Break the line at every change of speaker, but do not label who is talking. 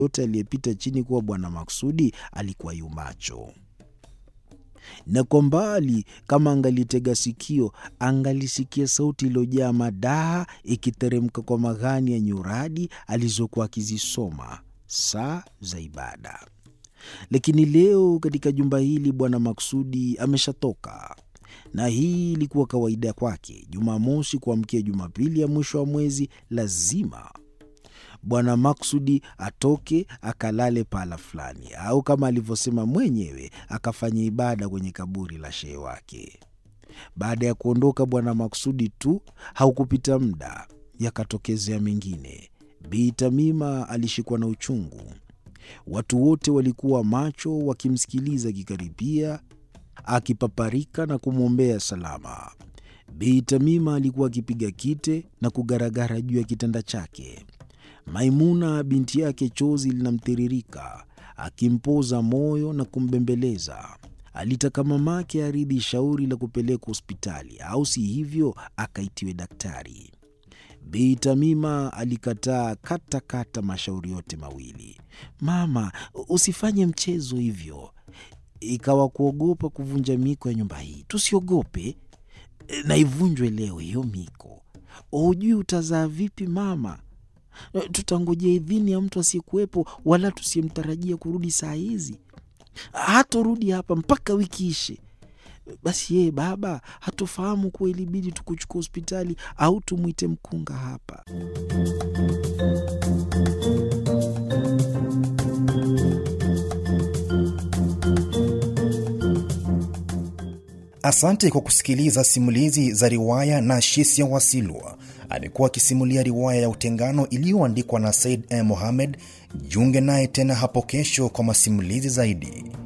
yote aliyepita chini kuwa Bwana Maksudi alikuwa yu macho, na kwa mbali, kama angalitega sikio, angalisikia sauti iliyojaa madaha ikiteremka kwa maghani ya nyuradi alizokuwa akizisoma saa za ibada. Lakini leo katika jumba hili Bwana Maksudi ameshatoka, na hii ilikuwa kawaida kwake. Jumamosi kuamkia Jumapili ya mwisho wa mwezi lazima Bwana Maksudi atoke akalale pahala fulani, au kama alivyosema mwenyewe akafanya ibada kwenye kaburi la shehe wake. Baada ya kuondoka Bwana Maksudi tu haukupita muda, yakatokezea mengine. Bi Tamima alishikwa na uchungu. Watu wote walikuwa macho wakimsikiliza akikaribia, akipaparika na kumwombea salama. Bi Tamima alikuwa akipiga kite na kugaragara juu ya kitanda chake. Maimuna binti yake chozi linamtiririka, akimpoza moyo na kumbembeleza. Alitaka mamake aridhi shauri la kupelekwa hospitali, au si hivyo akaitiwe daktari. Bi Tamima alikataa kata kata mashauri yote mawili. Mama, usifanye mchezo hivyo, ikawa kuogopa kuvunja miko ya nyumba hii. Tusiogope na ivunjwe leo hiyo miko. Hujui utazaa vipi mama? Tutangojea idhini ya mtu asiyekuwepo, wala tusiyemtarajia kurudi saa hizi. Hatorudi hapa mpaka wiki ishe. Basi yeye baba hatofahamu kuwa ilibidi tukuchukua hospitali au tumwite mkunga hapa.
Asante kwa kusikiliza simulizi za riwaya na Shisia Wasilwa. Amekuwa akisimulia riwaya ya Utengano iliyoandikwa na Said M. Mohamed. Jiunge naye tena hapo kesho kwa masimulizi zaidi.